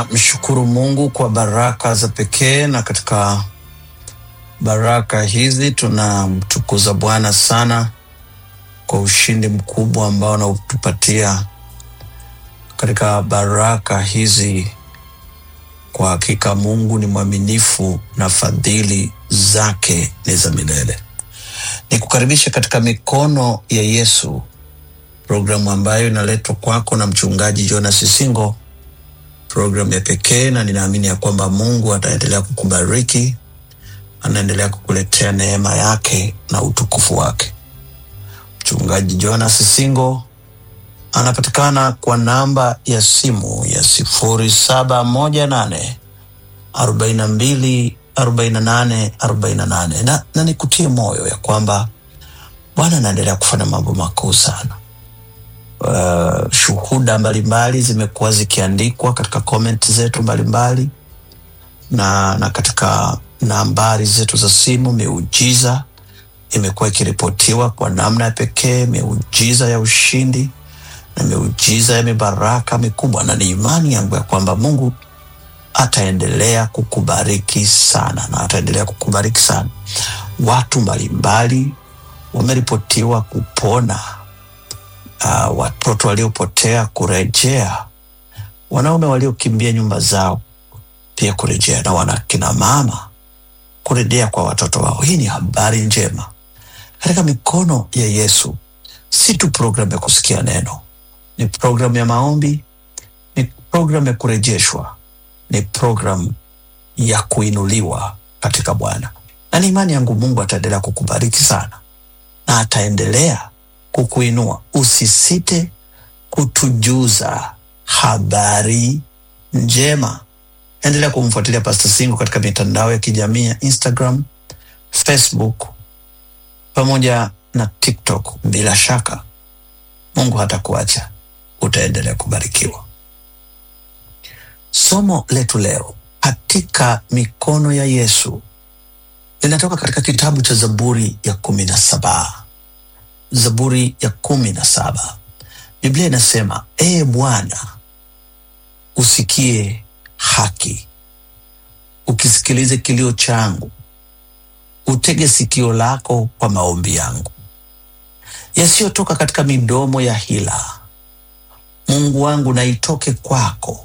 Mshukuru Mungu kwa baraka za pekee, na katika baraka hizi tunamtukuza Bwana sana kwa ushindi mkubwa ambao anautupatia katika baraka hizi. Kwa hakika Mungu ni mwaminifu na fadhili zake ni za milele. Ni kukaribisha katika mikono ya Yesu, programu ambayo inaletwa kwako na mchungaji Jonas Singo, programu ya pekee, na ninaamini ya kwamba Mungu ataendelea kukubariki, anaendelea kukuletea neema yake na utukufu wake. Mchungaji Jonas Singo anapatikana kwa namba ya simu ya sifuri saba moja nane arobaini na mbili arobaini na nane arobaini na nane na, na nikutie moyo ya kwamba Bwana anaendelea kufanya mambo makuu sana. Uh, shuhuda mbalimbali zimekuwa zikiandikwa katika comment zetu mbalimbali na, na katika nambari zetu za simu. Miujiza imekuwa ikiripotiwa kwa namna ya pekee, miujiza ya ushindi na miujiza ya mibaraka mikubwa, na ni imani yangu ya kwamba Mungu ataendelea kukubariki sana na ataendelea kukubariki sana. Watu mbalimbali wameripotiwa kupona, uh, watoto waliopotea kurejea, wanaume waliokimbia nyumba zao pia kurejea, na wanakina mama kurejea kwa watoto wao. Hii ni habari njema katika mikono ya Yesu. Si tu programu ya kusikia neno, ni programu ya maombi, ni programu ya kurejeshwa, ni programu ya kuinuliwa katika Bwana, na ni imani yangu Mungu ataendelea kukubariki sana na ataendelea kukuinua. Usisite kutujuza habari njema. Endelea kumfuatilia Pastor Singo katika mitandao ya kijamii ya Instagram, Facebook pamoja na TikTok. Bila shaka Mungu hatakuacha, utaendelea kubarikiwa. Somo letu leo katika mikono ya Yesu linatoka katika kitabu cha Zaburi ya kumi na saba. Zaburi ya kumi na saba, Biblia inasema ee Bwana, usikie haki, ukisikilize kilio changu, utege sikio lako kwa maombi yangu yasiyotoka katika midomo ya hila. Mungu wangu, na itoke kwako,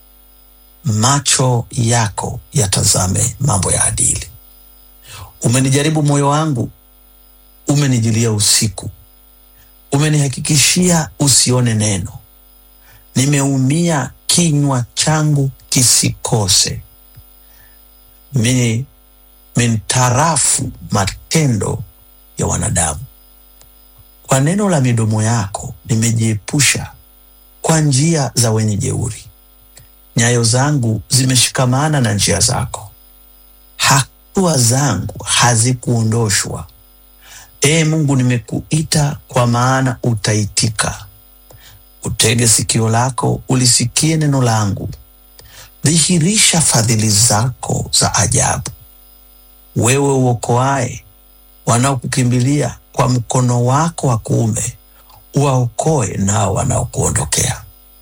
macho yako yatazame mambo ya adili. Umenijaribu moyo wangu, umenijilia usiku, umenihakikishia usione neno. Nimeumia, kinywa changu kisikose. Mimi mintarafu matendo ya wanadamu. Kwa neno la midomo yako nimejiepusha kwa njia za wenye jeuri. Nyayo zangu zimeshikamana na njia zako, hatua zangu hazikuondoshwa. Ee Mungu, nimekuita kwa maana utaitika. Utege sikio lako ulisikie neno langu, dhihirisha fadhili zako za ajabu. Wewe uokoaye wanaokukimbilia kwa mkono wako wa kuume, uwaokoe nao wanaokuondokea.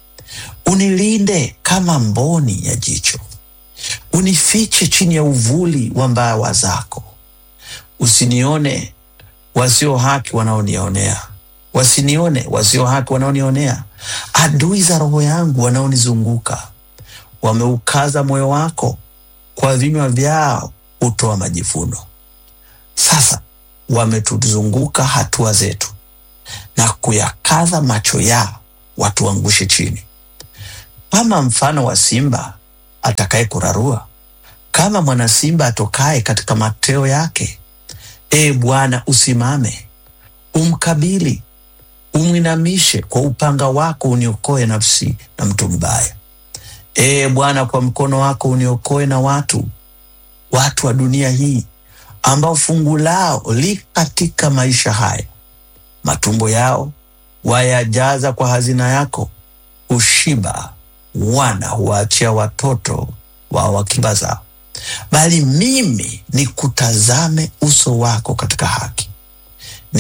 Unilinde kama mboni ya jicho, unifiche chini ya uvuli wa mbawa zako. Usinione wasio haki wanaonionea, wasinione wasio haki wanaonionea. Adui za roho yangu wanaonizunguka wameukaza moyo wako, kwa vinywa vyao hutoa majivuno. Sasa wametuzunguka hatua zetu na kuyakaza macho yao watuangushe chini. Kama mfano wa simba atakaye kurarua, kama mwana simba atokaye katika mateo yake. Ee Bwana, usimame, umkabili, umwinamishe kwa upanga wako, uniokoe nafsi na mtu mbaya. Ee Bwana, kwa mkono wako uniokoe na watu watu wa dunia hii ambao fungu lao li katika maisha haya, matumbo yao wayajaza kwa hazina yako, hushiba wana huwaachia watoto wao wakiba zao. Bali mimi nikutazame uso wako katika haki,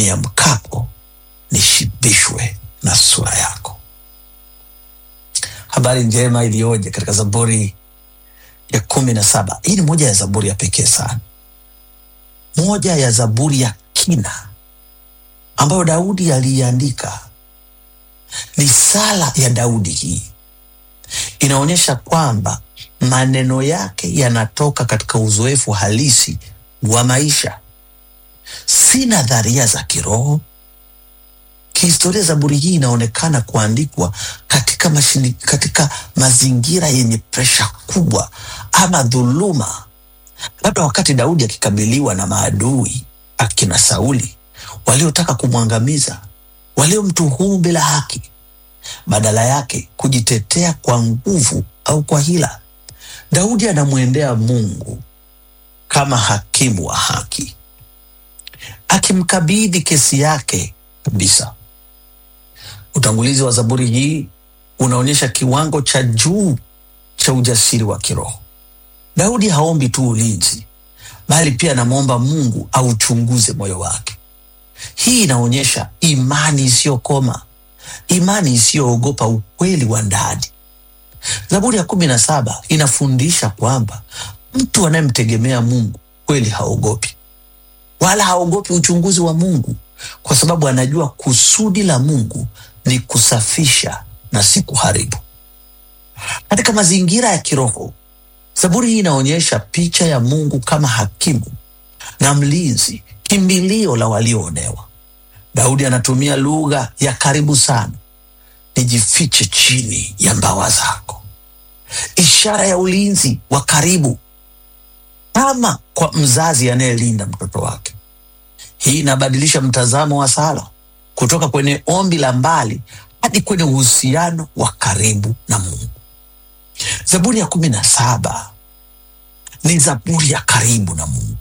niamkapo nishibishwe na sura yako. habari njema iliyoje katika Zaburi ya kumi na saba. Hii ni moja ya zaburi ya pekee sana, moja ya zaburi ya kina ambayo Daudi aliiandika. Ni sala ya Daudi. Hii inaonyesha kwamba maneno yake yanatoka katika uzoefu halisi wa maisha, si nadharia za kiroho. Kihistoria, zaburi hii inaonekana kuandikwa katika, mashini, katika mazingira yenye presha kubwa ama dhuluma, labda wakati Daudi akikabiliwa na maadui akina Sauli waliotaka kumwangamiza, waliomtuhumu bila haki, badala yake kujitetea kwa nguvu au kwa hila. Daudi anamwendea Mungu kama hakimu wa haki, akimkabidhi kesi yake kabisa. Utangulizi wa zaburi hii unaonyesha kiwango cha juu cha ujasiri wa kiroho. Daudi haombi tu ulinzi, bali pia anamwomba Mungu auchunguze moyo wake. Hii inaonyesha imani isiyokoma, imani isiyoogopa ukweli wa ndani. Zaburi ya kumi na saba inafundisha kwamba mtu anayemtegemea Mungu kweli haogopi, wala haogopi uchunguzi wa Mungu, kwa sababu anajua kusudi la Mungu ni kusafisha na si kuharibu. Katika mazingira ya kiroho, zaburi hii inaonyesha picha ya Mungu kama hakimu na mlinzi, kimbilio la walioonewa. Daudi anatumia lugha ya karibu sana, nijifiche chini ya mbawa zako, ishara ya ulinzi wa karibu, kama kwa mzazi anayelinda mtoto wake. Hii inabadilisha mtazamo wa sala kutoka kwenye ombi la mbali hadi kwenye uhusiano wa karibu na Mungu. Zaburi ya kumi na saba ni zaburi ya karibu na Mungu,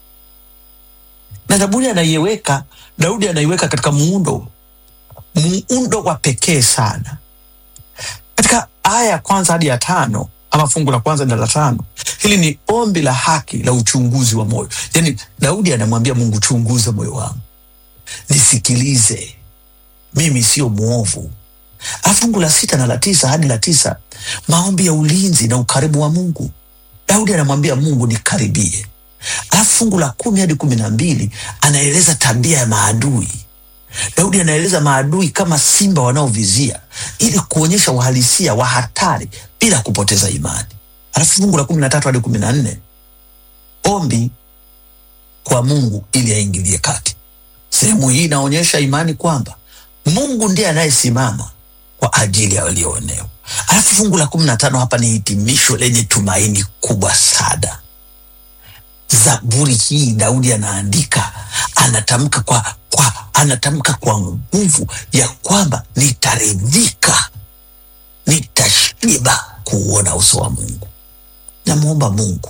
na zaburi anaiweka Daudi anaiweka katika muundo muundo wa pekee sana. Katika aya ya kwanza hadi ya tano ama fungu la kwanza na la tano, hili ni ombi la haki la uchunguzi wa moyo. Yani Daudi anamwambia Mungu, chunguza moyo wangu, nisikilize, mimi sio mwovu. Alafu fungu la sita na la tisa hadi la tisa, maombi ya ulinzi na ukaribu wa Mungu. Daudi anamwambia Mungu, nikaribie. Alafu fungu la kumi hadi kumi na mbili anaeleza tabia ya maadui. Daudi anaeleza maadui kama simba wanaovizia ili kuonyesha uhalisia wa hatari bila kupoteza imani. Alafu fungu la kumi na tatu hadi kumi na nne ombi kwa Mungu ili aingilie kati. Sehemu hii inaonyesha imani kwamba Mungu ndiye anayesimama kwa ajili ya walioonewa. Alafu fungu la kumi na tano hapa ni hitimisho lenye tumaini kubwa sana. Zaburi hii Daudi anaandika, anatamka kwa, kwa, anatamka kwa nguvu ya kwamba nitaridhika, nitashiba kuuona uso wa Mungu. Namwomba Mungu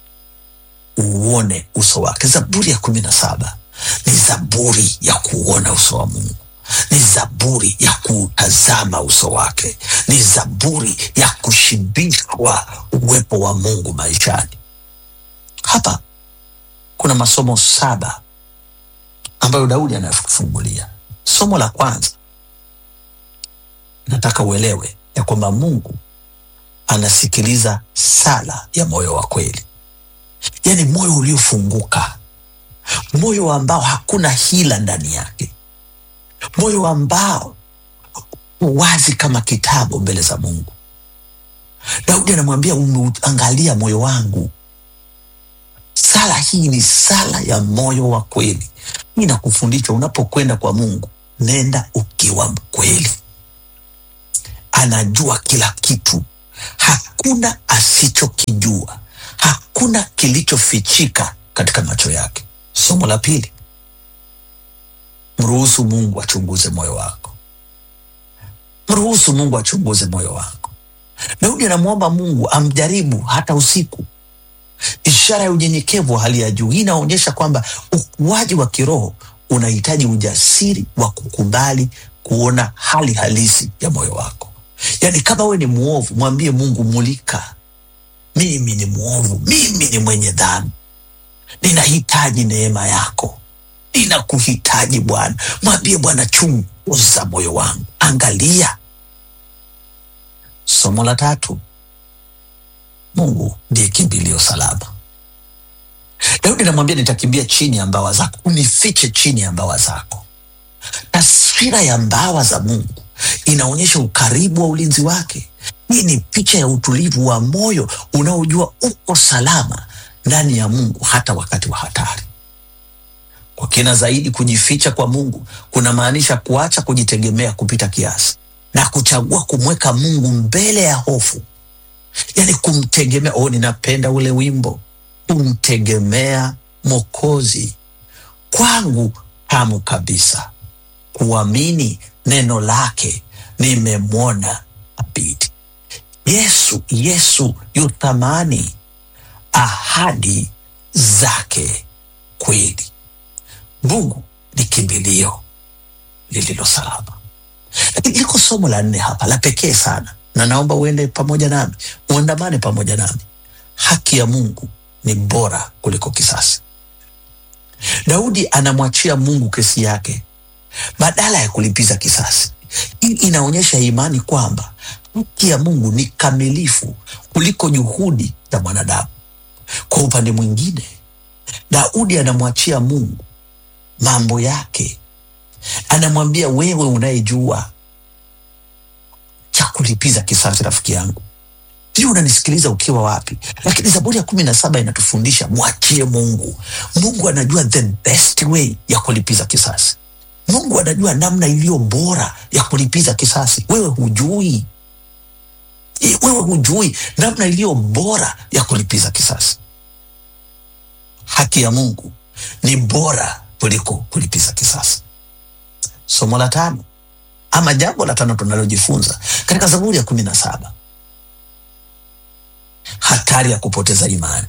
uone uso wake. Zaburi ya kumi na saba ni zaburi ya kuuona uso wa Mungu, ni zaburi ya kuutazama uso wake, ni zaburi ya kushibishwa uwepo wa Mungu maishani. Hapa kuna masomo saba ambayo Daudi anafungulia. Somo la kwanza, nataka uelewe ya kwamba Mungu anasikiliza sala ya moyo wa kweli, yaani moyo uliofunguka, moyo ambao hakuna hila ndani yake, moyo ambao wazi kama kitabu mbele za Mungu. Daudi anamwambia umeangalia moyo wangu. Sala hii ni sala ya moyo wa kweli. Hii nakufundisha unapokwenda kwa Mungu, nenda ukiwa mkweli. Anajua kila kitu, hakuna asichokijua, hakuna kilichofichika katika macho yake. Somo la pili, mruhusu Mungu achunguze moyo wako. Mruhusu Mungu achunguze moyo wako. Daudi anamwomba Mungu amjaribu hata usiku, ishara ya unyenyekevu wa hali ya juu. Hii inaonyesha kwamba ukuaji wa kiroho unahitaji ujasiri wa kukubali kuona hali halisi ya moyo wako. Yaani, kama we ni mwovu, mwambie Mungu, mulika, mimi ni mwovu, mimi ni mwenye dhambi, ninahitaji neema yako, ninakuhitaji Bwana. Mwambie Bwana, chunguza moyo wangu, angalia Somo la tatu, Mungu ndiye kimbilio salama. Daudi anamwambia nitakimbia chini ya mbawa zako, unifiche chini ya mbawa zako. Taswira ya mbawa za Mungu inaonyesha ukaribu wa ulinzi wake. Hii ni picha ya utulivu wa moyo unaojua uko salama ndani ya Mungu hata wakati wa hatari. Kwa kina zaidi, kujificha kwa Mungu kunamaanisha kuacha kujitegemea kupita kiasi na kuchagua kumweka Mungu mbele ya hofu, yaani kumtegemea. Oh, ninapenda ule wimbo, kumtegemea Mwokozi kwangu tamu kabisa, kuamini neno lake, nimemwona abidi. Yesu, Yesu yu thamani, ahadi zake kweli. Mungu ni kimbilio lililo salama. Lakini liko somo la nne hapa la pekee sana, na naomba uende pamoja nami, uandamane pamoja nami. Haki ya Mungu ni bora kuliko kisasi. Daudi anamwachia Mungu kesi yake badala ya kulipiza kisasi. Hii inaonyesha imani kwamba haki ya Mungu ni kamilifu kuliko juhudi za mwanadamu. Kwa upande mwingine, Daudi anamwachia Mungu mambo yake, anamwambia wewe unayejua cha kulipiza kisasi, rafiki yangu, sijui unanisikiliza ukiwa wapi, lakini Zaburi ya kumi na saba inatufundisha mwachie Mungu. Mungu anajua the best way ya kulipiza kisasi. Mungu anajua namna iliyo bora ya kulipiza kisasi. Wewe hujui, wewe hujui namna iliyo bora ya kulipiza kisasi. Haki ya Mungu ni bora kuliko kulipiza kisasi. Somo la tano ama jambo la tano tunalojifunza katika Zaburi ya kumi na saba hatari ya kupoteza imani.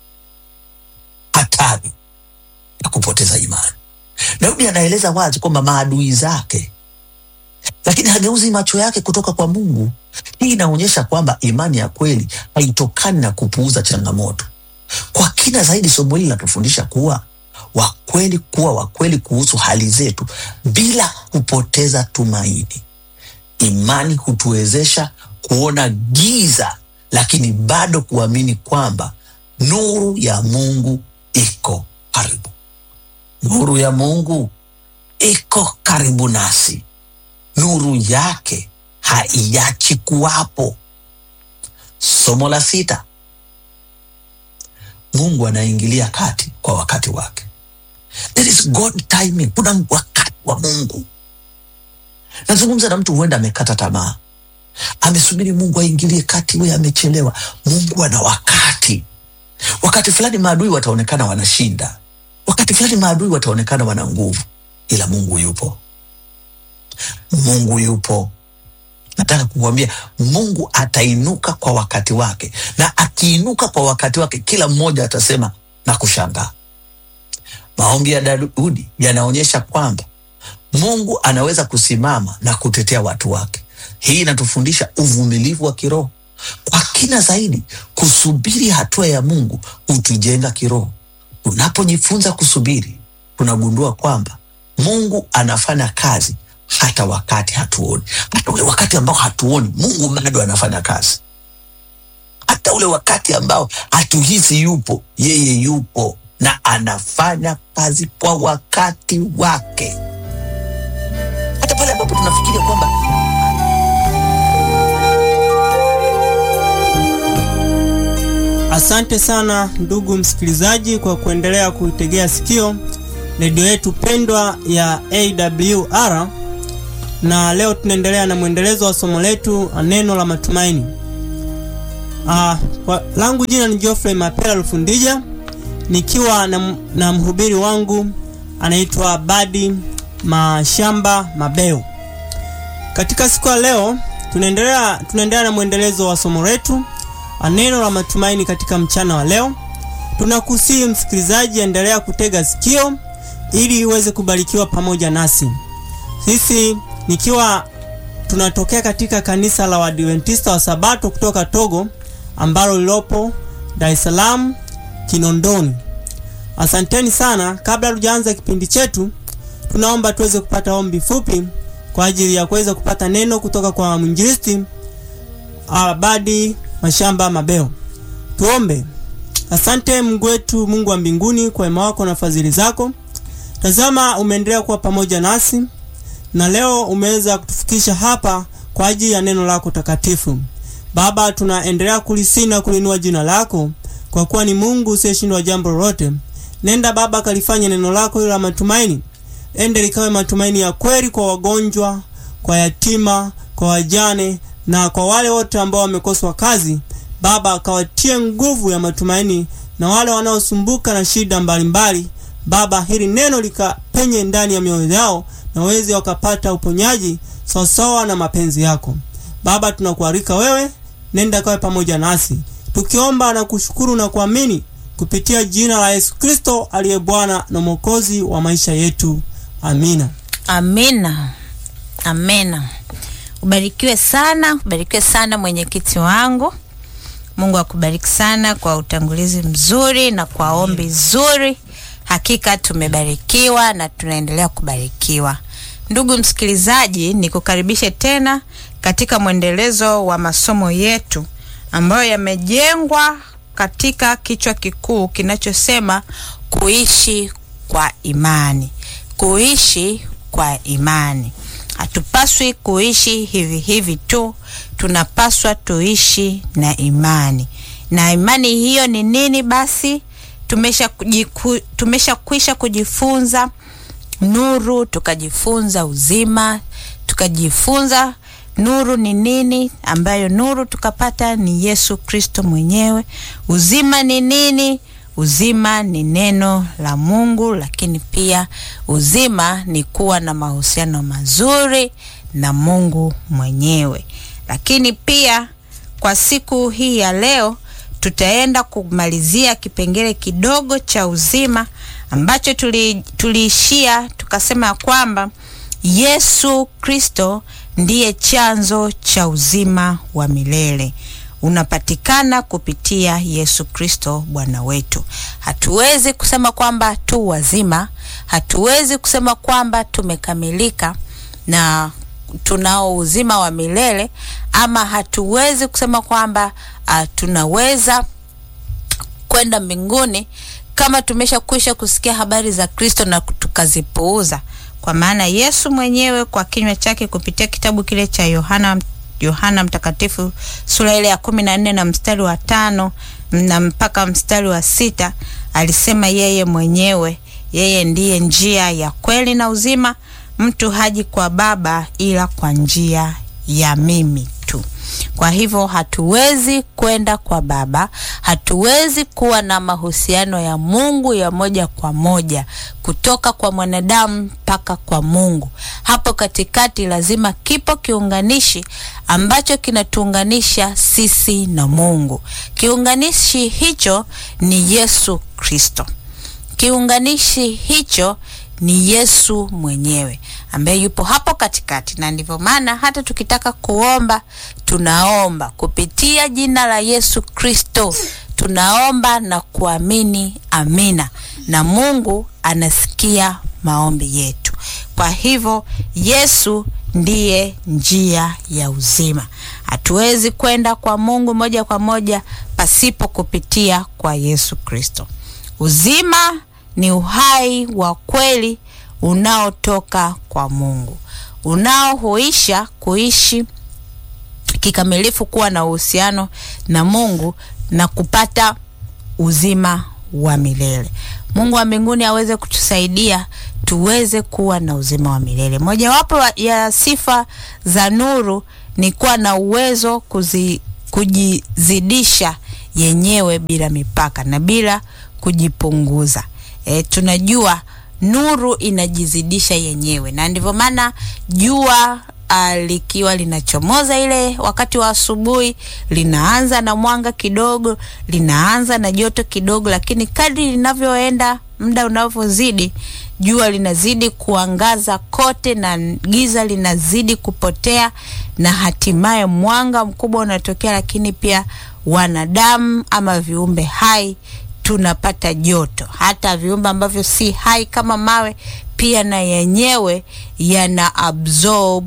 Hatari ya kupoteza imani. Daudi anaeleza wazi kwamba maadui zake, lakini hageuzi macho yake kutoka kwa Mungu. Hii inaonyesha kwamba imani ya kweli haitokani na kupuuza changamoto. Kwa kina zaidi, somo hili linatufundisha kuwa wakweli, kuwa wakweli kuhusu hali zetu bila kupoteza tumaini. Imani hutuwezesha kuona giza, lakini bado kuamini kwamba nuru ya Mungu iko karibu. Nuru ya Mungu iko karibu nasi, nuru yake haiachi kuwapo. Somo la sita, Mungu anaingilia kati kwa wakati wake. There is God timing. Kuna wakati wa Mungu. Nazungumza na mtu huenda amekata tamaa, amesubiri Mungu aingilie kati, we amechelewa. Mungu ana wakati. Wakati fulani maadui wataonekana wanashinda, wakati fulani maadui wataonekana wana nguvu, ila Mungu yupo. Mungu yupo. Nataka kukuambia Mungu atainuka kwa wakati wake, na akiinuka kwa wakati wake, kila mmoja atasema na kushangaa. Maombi ya Daudi yanaonyesha kwamba Mungu anaweza kusimama na kutetea watu wake. Hii inatufundisha uvumilivu wa kiroho. Kwa kina zaidi, kusubiri hatua ya Mungu hutujenga kiroho. Unapojifunza kusubiri, tunagundua kwamba Mungu anafanya kazi hata wakati hatuoni. Hata ule wakati ambao hatuoni, Mungu bado anafanya kazi. Hata ule wakati ambao hatuhisi yupo, yeye yupo na anafanya kazi kwa wakati wake, hata pale ambapo tunafikiria kwamba Asante sana ndugu msikilizaji kwa kuendelea kuitegea sikio redio yetu pendwa ya AWR, na leo tunaendelea na mwendelezo wa somo letu neno la matumaini. Ah, kwa langu jina ni Geoffrey Mapela Lufundija nikiwa na, na mhubiri wangu anaitwa Badi Mashamba Mabeo. Katika siku ya leo tunaendelea tunaendelea na mwendelezo wa somo letu neno la matumaini. Katika mchana wa leo tunakusihi msikilizaji, endelea kutega sikio ili uweze kubarikiwa pamoja nasi. Sisi nikiwa tunatokea katika kanisa la Waadventista wa Sabato kutoka Togo ambalo lilopo Dar es Salaam Kinondoni. Asanteni sana. Kabla tujaanza kipindi chetu, tunaomba tuweze kupata ombi fupi kwa ajili ya kuweza kupata neno kutoka kwa mwinjilisti Abadi Mashamba Mabeo. Tuombe. Asante Mungu wetu, Mungu wa mbinguni, kwa wema wako na fadhili zako. Tazama, umeendelea kuwa pamoja nasi na leo umeweza kutufikisha hapa kwa ajili ya neno lako takatifu. Baba, tunaendelea kulisii na kulinua jina lako kwa kuwa ni Mungu usiyeshindwa jambo lolote. Nenda Baba, kalifanye neno lako la matumaini, ende likawe matumaini ya kweli kwa wagonjwa, kwa yatima, kwa wajane na kwa wale wote ambao wamekoswa kazi. Baba, akawatie nguvu ya matumaini na wale wanaosumbuka na shida mbalimbali mbali. Baba, hili neno likapenye ndani ya mioyo yao na waweze wakapata uponyaji sawasawa na mapenzi yako. Baba, tunakualika wewe, nenda kawe pamoja nasi, tukiomba na kushukuru na kuamini kupitia jina la Yesu Kristo aliye Bwana na Mwokozi wa maisha yetu. Amina. Amina, amina. Ubarikiwe sana, ubarikiwe sana mwenyekiti wangu. Mungu akubariki sana kwa utangulizi mzuri na kwa ombi zuri. Hakika tumebarikiwa na tunaendelea kubarikiwa. Ndugu msikilizaji, nikukaribishe tena katika mwendelezo wa masomo yetu ambayo yamejengwa katika kichwa kikuu kinachosema kuishi kwa imani. Kuishi kwa imani. Hatupaswi kuishi hivi hivi tu, tunapaswa tuishi na imani. Na imani hiyo ni nini basi? Tumesha kujiku, tumesha kwisha kujifunza nuru, tukajifunza uzima, tukajifunza nuru ni nini, ambayo nuru tukapata ni Yesu Kristo mwenyewe. Uzima ni nini? Uzima ni neno la Mungu, lakini pia uzima ni kuwa na mahusiano mazuri na Mungu mwenyewe. Lakini pia kwa siku hii ya leo tutaenda kumalizia kipengele kidogo cha uzima ambacho tuliishia tuli tukasema ya kwamba Yesu Kristo ndiye chanzo cha uzima wa milele unapatikana kupitia Yesu Kristo Bwana wetu. Hatuwezi kusema kwamba tu wazima, hatuwezi kusema kwamba tumekamilika na tunao uzima wa milele ama hatuwezi kusema kwamba uh, tunaweza kwenda mbinguni kama tumesha kwisha kusikia habari za Kristo na tukazipuuza, kwa maana Yesu mwenyewe kwa kinywa chake kupitia kitabu kile cha Yohana Yohana Mtakatifu sura ile ya kumi na nne na mstari wa tano na mpaka mstari wa sita alisema yeye mwenyewe, yeye ndiye njia ya kweli na uzima, mtu haji kwa Baba ila kwa njia ya mimi tu. Kwa hivyo hatuwezi kwenda kwa Baba, hatuwezi kuwa na mahusiano ya Mungu ya moja kwa moja kutoka kwa mwanadamu mpaka kwa Mungu. Hapo katikati lazima kipo kiunganishi ambacho kinatuunganisha sisi na Mungu. Kiunganishi hicho ni Yesu Kristo. Kiunganishi hicho ni Yesu mwenyewe ambaye yupo hapo katikati, na ndivyo maana hata tukitaka kuomba tunaomba kupitia jina la Yesu Kristo, tunaomba na kuamini amina, na Mungu anasikia maombi yetu. Kwa hivyo Yesu ndiye njia ya uzima. Hatuwezi kwenda kwa Mungu moja kwa moja pasipo kupitia kwa Yesu Kristo. Uzima ni uhai wa kweli unaotoka kwa Mungu, unaohuisha kuishi kikamilifu, kuwa na uhusiano na Mungu na kupata uzima wa milele. Mungu wa mbinguni aweze kutusaidia tuweze kuwa na uzima wa milele. Mojawapo ya sifa za nuru ni kuwa na uwezo kuzi, kujizidisha yenyewe bila mipaka na bila kujipunguza. E, tunajua nuru inajizidisha yenyewe, na ndivyo maana jua uh, likiwa linachomoza ile wakati wa asubuhi, linaanza na mwanga kidogo, linaanza na joto kidogo, lakini kadri linavyoenda muda unavyozidi, jua linazidi kuangaza kote na giza linazidi kupotea, na hatimaye mwanga mkubwa unatokea, lakini pia wanadamu ama viumbe hai tunapata joto. Hata viumbe ambavyo si hai kama mawe pia na yenyewe yana absorb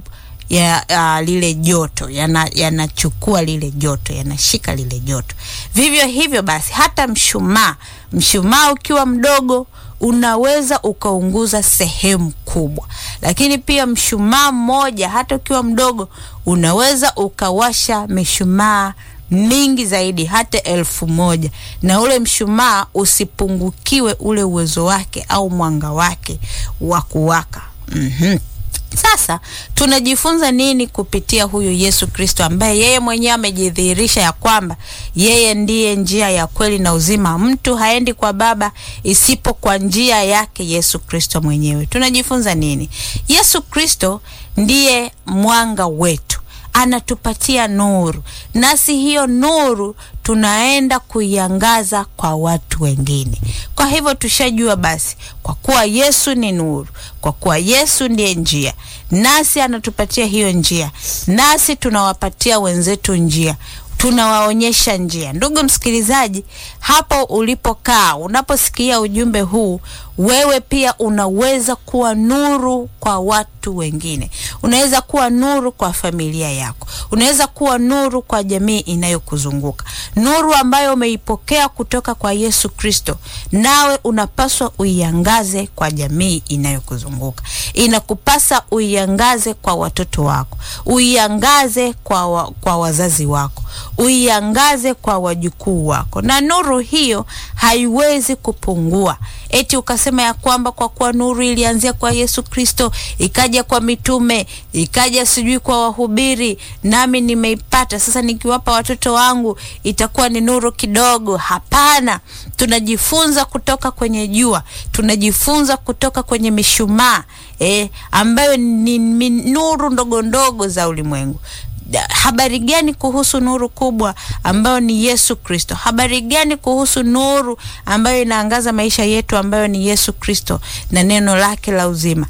ya uh, lile joto yanachukua yana lile joto yanashika lile joto. Vivyo hivyo basi hata mshumaa, mshumaa ukiwa mdogo unaweza ukaunguza sehemu kubwa, lakini pia mshumaa mmoja hata ukiwa mdogo unaweza ukawasha mishumaa mingi zaidi hata elfu moja na ule mshumaa usipungukiwe ule uwezo wake au mwanga wake wa kuwaka. mm-hmm. Sasa tunajifunza nini kupitia huyu Yesu Kristo ambaye yeye mwenyewe amejidhihirisha ya kwamba yeye ndiye njia ya kweli na uzima, mtu haendi kwa Baba isipo kwa njia yake Yesu Kristo mwenyewe. Tunajifunza nini? Yesu Kristo ndiye mwanga wetu anatupatia nuru, nasi hiyo nuru tunaenda kuiangaza kwa watu wengine. Kwa hivyo tushajua basi, kwa kuwa Yesu ni nuru, kwa kuwa Yesu ndiye njia, nasi anatupatia hiyo njia, nasi tunawapatia wenzetu njia tunawaonyesha njia. Ndugu msikilizaji, hapo ulipokaa, unaposikia ujumbe huu, wewe pia unaweza kuwa nuru kwa watu wengine. Unaweza kuwa nuru kwa familia yako, unaweza kuwa nuru kwa jamii inayokuzunguka, nuru ambayo umeipokea kutoka kwa Yesu Kristo, nawe unapaswa uiangaze kwa jamii inayokuzunguka. Inakupasa uiangaze kwa watoto wako, uiangaze kwa, wa, kwa wazazi wako uiangaze kwa wajukuu wako, na nuru hiyo haiwezi kupungua. Eti ukasema ya kwamba kwa kuwa nuru ilianzia kwa Yesu Kristo, ikaja kwa mitume, ikaja sijui kwa wahubiri, nami nimeipata sasa, nikiwapa watoto wangu itakuwa ni nuru kidogo. Hapana, tunajifunza kutoka kwenye jua, tunajifunza kutoka kwenye mishumaa eh, ambayo ni, ni nuru ndogo ndogo za ulimwengu. Habari gani kuhusu nuru kubwa ambayo ni Yesu Kristo? Habari gani kuhusu nuru ambayo inaangaza maisha yetu ambayo ni Yesu Kristo na neno lake la uzima?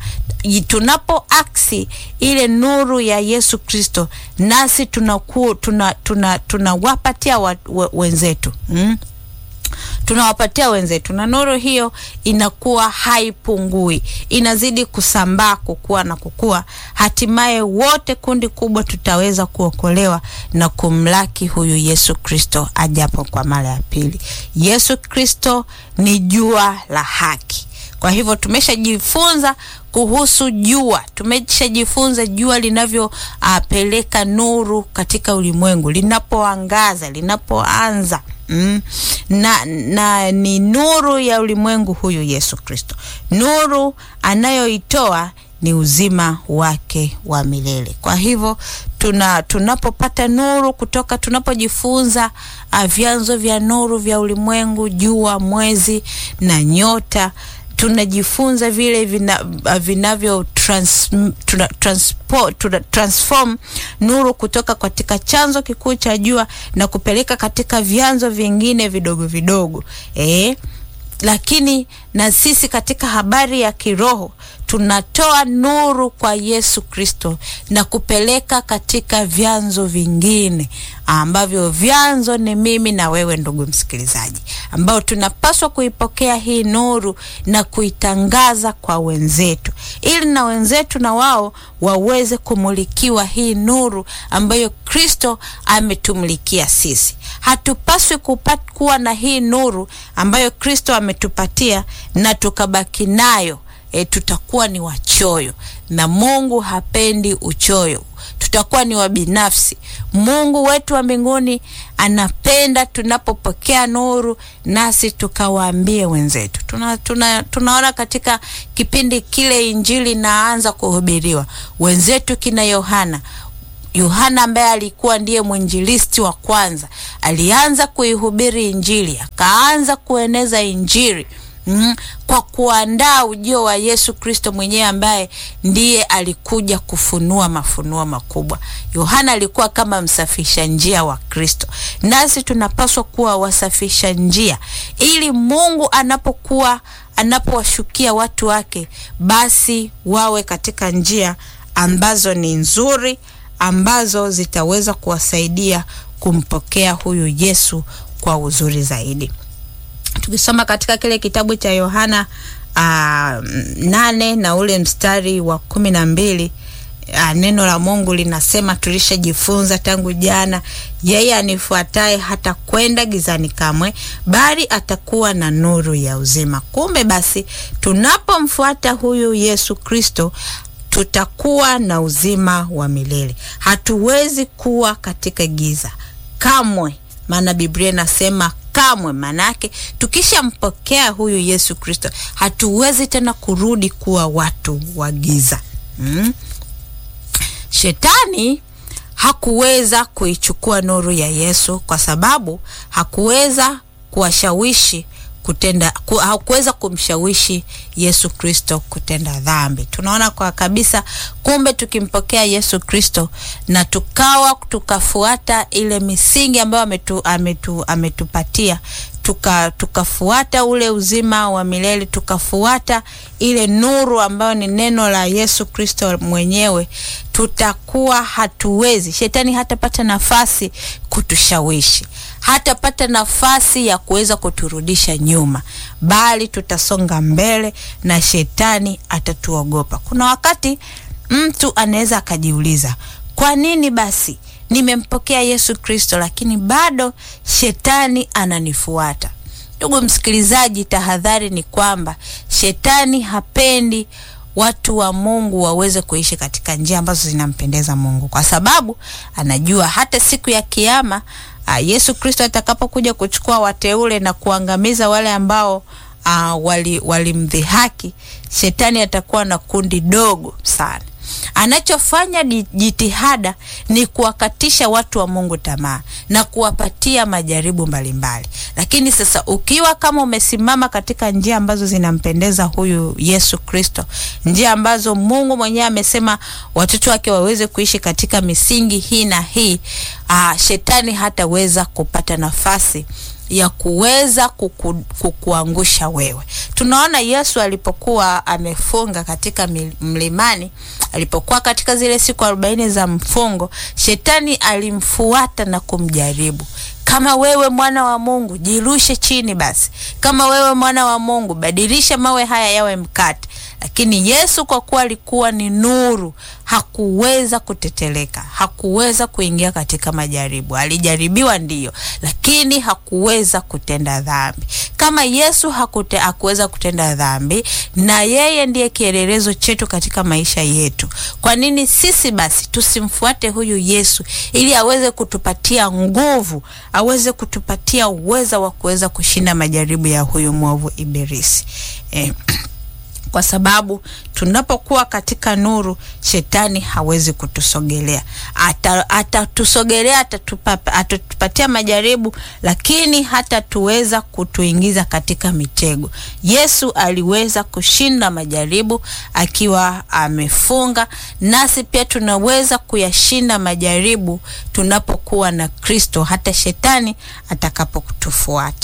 Tunapo aksi ile nuru ya Yesu Kristo, nasi tunawapatia tuna, tuna, tuna wenzetu mm? tunawapatia wenzetu, na nuru hiyo inakuwa haipungui, inazidi kusambaa, kukua na kukua. Hatimaye wote, kundi kubwa, tutaweza kuokolewa na kumlaki huyu Yesu Kristo ajapo kwa mara ya pili. Yesu Kristo ni jua la haki. Kwa hivyo tumeshajifunza kuhusu jua, tumeshajifunza jua linavyopeleka uh, nuru katika ulimwengu, linapoangaza, linapoanza Mm. Na, na ni nuru ya ulimwengu huyu Yesu Kristo. Nuru anayoitoa ni uzima wake wa milele. Kwa hivyo tuna tunapopata nuru kutoka, tunapojifunza uh, vyanzo vya nuru vya ulimwengu, jua, mwezi na nyota tunajifunza vile vinavyo vina trans, tuna, transpo, tuna, transform nuru kutoka katika chanzo kikuu cha jua na kupeleka katika vyanzo vingine vidogo vidogo eh? Lakini na sisi katika habari ya kiroho tunatoa nuru kwa Yesu Kristo na kupeleka katika vyanzo vingine ambavyo vyanzo ni mimi na wewe, ndugu msikilizaji, ambao tunapaswa kuipokea hii nuru na kuitangaza kwa wenzetu, ili na wenzetu na wao waweze kumulikiwa hii nuru ambayo Kristo ametumulikia sisi. Hatupaswi kupata kuwa na hii nuru ambayo Kristo ametupatia na tukabaki nayo. E, tutakuwa ni wachoyo na Mungu hapendi uchoyo. Tutakuwa ni wabinafsi. Mungu wetu wa mbinguni anapenda tunapopokea nuru nasi tukawaambie wenzetu. Tuna, tuna, tunaona katika kipindi kile injili inaanza kuhubiriwa, wenzetu kina Yohana Yohana ambaye alikuwa ndiye mwinjilisti wa kwanza, alianza kuihubiri injili, akaanza kueneza injili Mm, kwa kuandaa ujio wa Yesu Kristo mwenyewe ambaye ndiye alikuja kufunua mafunuo makubwa. Yohana alikuwa kama msafisha njia wa Kristo, nasi tunapaswa kuwa wasafisha njia, ili Mungu anapokuwa anapowashukia watu wake, basi wawe katika njia ambazo ni nzuri, ambazo zitaweza kuwasaidia kumpokea huyu Yesu kwa uzuri zaidi. Tukisoma katika kile kitabu cha Yohana uh, nane na ule mstari wa kumi na mbili Ah, neno la Mungu linasema tulishajifunza tangu jana, yeye anifuataye hata kwenda gizani kamwe, bali atakuwa na nuru ya uzima. Kumbe basi, tunapomfuata huyu Yesu Kristo tutakuwa na uzima wa milele. Hatuwezi kuwa katika giza kamwe, maana Biblia inasema kamwe. Maanake tukishampokea huyu Yesu Kristo hatuwezi tena kurudi kuwa watu wa giza mm? Shetani hakuweza kuichukua nuru ya Yesu kwa sababu hakuweza kuwashawishi kutenda ku, hakuweza kumshawishi Yesu Kristo kutenda dhambi. Tunaona kwa kabisa, kumbe tukimpokea Yesu Kristo na tukawa tukafuata ile misingi ambayo ametu, ametu, ametupatia tuka tukafuata ule uzima wa milele tukafuata ile nuru ambayo ni neno la Yesu Kristo mwenyewe, tutakuwa hatuwezi, shetani hatapata nafasi kutushawishi, hatapata nafasi ya kuweza kuturudisha nyuma, bali tutasonga mbele na shetani atatuogopa. Kuna wakati mtu anaweza akajiuliza, kwa nini basi nimempokea Yesu Kristo lakini bado shetani ananifuata. Ndugu msikilizaji, tahadhari ni kwamba shetani hapendi watu wa Mungu waweze kuishi katika njia ambazo zinampendeza Mungu, kwa sababu anajua hata siku ya Kiyama Yesu Kristo atakapokuja kuchukua wateule na kuangamiza wale ambao uh, walimdhihaki wali shetani atakuwa na kundi dogo sana anachofanya jitihada ni kuwakatisha watu wa Mungu tamaa na kuwapatia majaribu mbalimbali. Lakini sasa ukiwa kama umesimama katika njia ambazo zinampendeza huyu Yesu Kristo, njia ambazo Mungu mwenyewe amesema watoto wake waweze kuishi katika misingi hii na hii, aa, shetani hataweza kupata nafasi ya kuweza kuku, kukuangusha wewe. Tunaona Yesu alipokuwa amefunga katika mlimani, alipokuwa katika zile siku arobaini za mfungo, shetani alimfuata na kumjaribu. Kama wewe mwana wa Mungu, jirushe chini basi. Kama wewe mwana wa Mungu, badilisha mawe haya yawe mkate. Lakini Yesu kwa kuwa alikuwa ni nuru, hakuweza kuteteleka, hakuweza kuingia katika majaribu. Alijaribiwa ndiyo, lakini hakuweza kutenda dhambi. Kama Yesu hakute, hakuweza kutenda dhambi, na yeye ndiye kielelezo chetu katika maisha yetu, kwa nini sisi basi tusimfuate huyu Yesu ili aweze kutupatia nguvu, aweze kutupatia uweza wa kuweza kushinda majaribu ya huyu mwovu Ibilisi eh. Kwa sababu tunapokuwa katika nuru, shetani hawezi kutusogelea. Atatusogelea, ata atatupatia majaribu, lakini hatatuweza kutuingiza katika mitego. Yesu aliweza kushinda majaribu akiwa amefunga, nasi pia tunaweza kuyashinda majaribu tunapokuwa na Kristo, hata shetani atakapotufuata.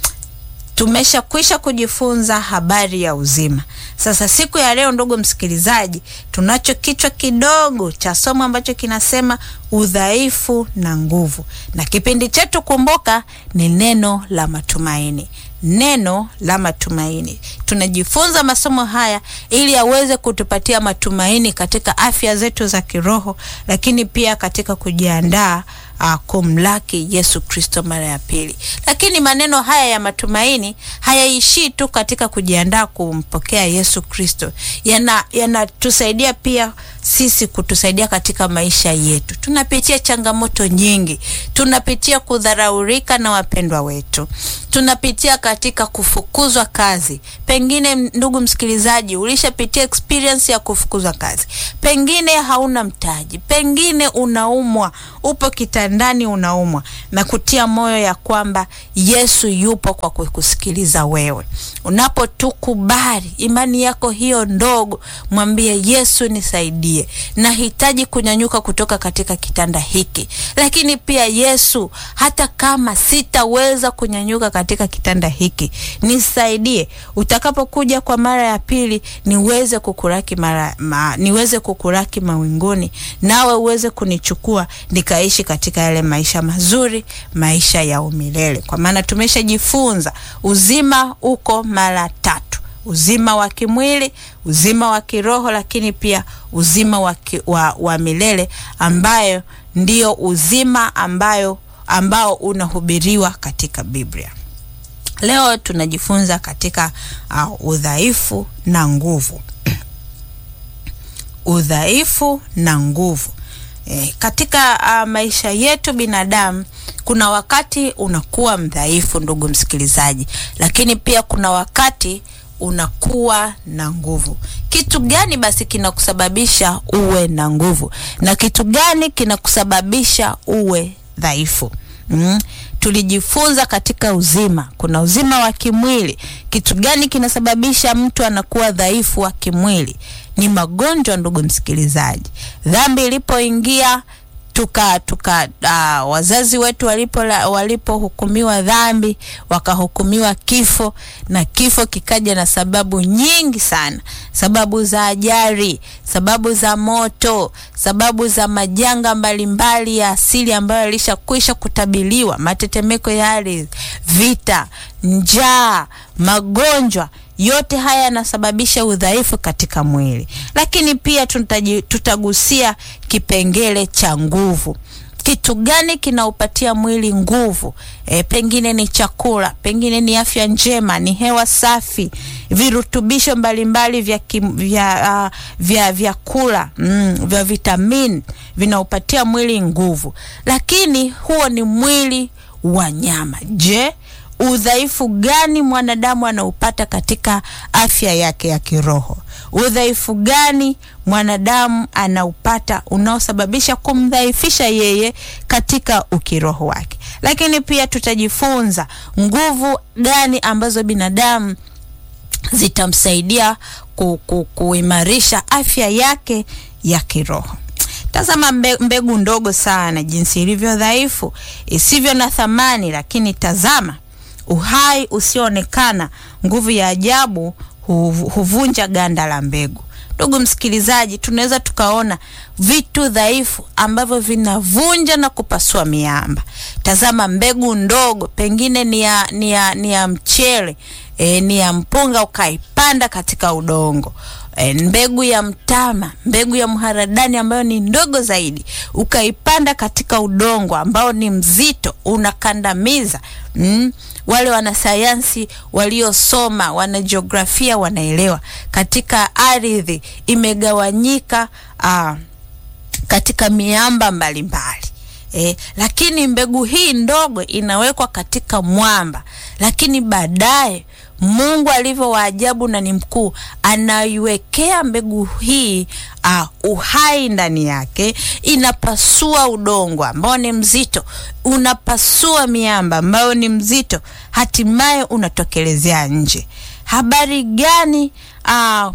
Tumeshakwisha kujifunza habari ya uzima. Sasa siku ya leo, ndugu msikilizaji, tunacho kichwa kidogo cha somo ambacho kinasema udhaifu na nguvu, na kipindi chetu kumbuka, ni neno la matumaini. Neno la matumaini. Tunajifunza masomo haya ili aweze kutupatia matumaini katika afya zetu za kiroho, lakini pia katika kujiandaa Uh, kumlaki Yesu Kristo mara ya pili. Lakini maneno haya ya matumaini hayaishii tu katika kujiandaa kumpokea Yesu Kristo, yanatusaidia yana pia sisi kutusaidia katika maisha yetu. Tunapitia changamoto nyingi, tunapitia kudharaurika na wapendwa wetu, tunapitia katika kufukuzwa kazi. Pengine ndugu msikilizaji, ulishapitia experience ya kufukuzwa kazi, pengine hauna mtaji, pengine unaumwa, upo kitandani unaumwa, na kutia moyo ya kwamba Yesu yupo kwa kukusikiliza wewe. Unapotukubali imani yako hiyo ndogo, mwambie Yesu, nisaidie, nahitaji kunyanyuka kutoka katika kitanda hiki, lakini pia Yesu, hata kama sitaweza kunyanyuka katika kitanda hiki, nisaidie, utakapokuja kwa mara ya pili niweze kukuraki mara ma, niweze kukuraki mawinguni, nawe uweze kunichukua nikaishi katika yale maisha mazuri, maisha ya umilele, kwa maana tumeshajifunza uzima uko mara tatu. uzima wa kimwili, uzima wa kiroho, lakini pia uzima wa, ki, wa, wa milele ambayo ndio uzima ambayo ambao unahubiriwa katika Biblia. Leo tunajifunza katika uh, udhaifu na nguvu. udhaifu na nguvu. E, katika uh, maisha yetu binadamu kuna wakati unakuwa mdhaifu, ndugu msikilizaji, lakini pia kuna wakati unakuwa na nguvu. Kitu gani basi kinakusababisha uwe na nguvu na kitu gani kinakusababisha uwe dhaifu? Mm. Tulijifunza katika uzima, kuna uzima wa kimwili. Kitu gani kinasababisha mtu anakuwa dhaifu wa kimwili? Ni magonjwa, ndugu msikilizaji. Dhambi ilipoingia tuka tuka uh, wazazi wetu walipo walipohukumiwa dhambi wakahukumiwa kifo, na kifo kikaja na sababu nyingi sana, sababu za ajali, sababu za moto, sababu za majanga mbalimbali ya asili ambayo yalishakwisha kutabiliwa, matetemeko ya ardhi, vita, njaa, magonjwa yote haya yanasababisha udhaifu katika mwili, lakini pia tutaji, tutagusia kipengele cha nguvu. Kitu gani kinaupatia mwili nguvu? E, pengine ni chakula, pengine ni afya njema, ni hewa safi, virutubisho mbalimbali vya kim, vya uh, vya vyakula mm, vya vitamini vinaupatia mwili nguvu, lakini huo ni mwili wa nyama. Je, udhaifu gani mwanadamu anaupata katika afya yake ya kiroho? Udhaifu gani mwanadamu anaupata unaosababisha kumdhaifisha yeye katika ukiroho wake? Lakini pia tutajifunza nguvu gani ambazo binadamu zitamsaidia ku, ku, kuimarisha afya yake ya kiroho. Tazama mbe, mbegu ndogo sana jinsi ilivyo dhaifu, isivyo na thamani, lakini tazama uhai usioonekana, nguvu ya ajabu huvunja ganda la mbegu. Ndugu msikilizaji, tunaweza tukaona vitu dhaifu ambavyo vinavunja na kupasua miamba. Tazama mbegu ndogo, pengine ni ya, ni ya, ni ya mchele e, ni ya mpunga, ukaipanda katika udongo e, mbegu ya mtama, mbegu ya mharadani ambayo ni ndogo zaidi, ukaipanda katika udongo ambao ni mzito, unakandamiza mm. Wale wanasayansi waliosoma, wanajiografia wanaelewa, katika ardhi imegawanyika aa, katika miamba mbalimbali e, lakini mbegu hii ndogo inawekwa katika mwamba, lakini baadaye Mungu alivyo waajabu na ni mkuu, anaiwekea mbegu hii uh, uhai ndani yake, inapasua udongo ambao ni mzito, unapasua miamba ambayo ni mzito, hatimaye unatokelezea nje. Habari gani? uh,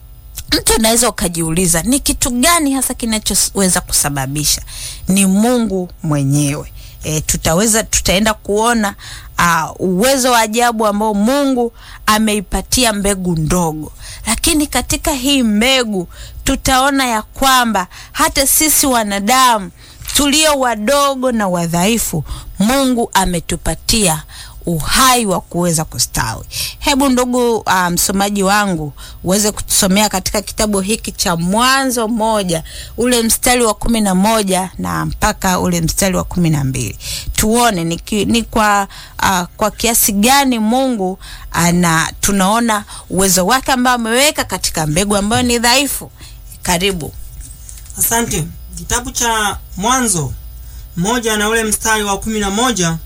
mtu unaweza ukajiuliza ni kitu gani hasa kinachoweza kusababisha? Ni Mungu mwenyewe. E, tutaweza tutaenda kuona uh, uwezo wa ajabu ambao Mungu ameipatia mbegu ndogo, lakini katika hii mbegu tutaona ya kwamba hata sisi wanadamu tulio wadogo na wadhaifu, Mungu ametupatia uhai wa kuweza kustawi. Hebu ndugu msomaji um, wangu uweze kutusomea katika kitabu hiki cha Mwanzo moja ule mstari wa kumi na moja na mpaka ule mstari wa kumi na mbili tuone ni, ki, ni kwa, uh, kwa kiasi gani Mungu ana tunaona uwezo wake ambao ameweka katika mbegu ambayo ni dhaifu. Karibu. Asante. Kitabu cha Mwanzo moja na ule mstari wa kumi na moja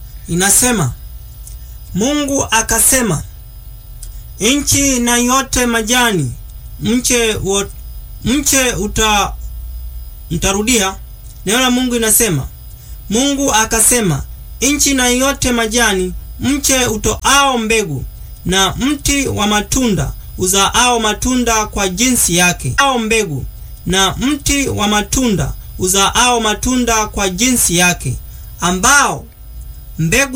inasema Mungu akasema, nchi na yote majani, mche wo, mche uta mtarudia. Neno la Mungu inasema, Mungu akasema, nchi na yote majani, mche utoao mbegu, na mti wa matunda uzaao matunda kwa jinsi yake, ao mbegu, na mti wa matunda uzaao matunda kwa jinsi yake, ambao mbegu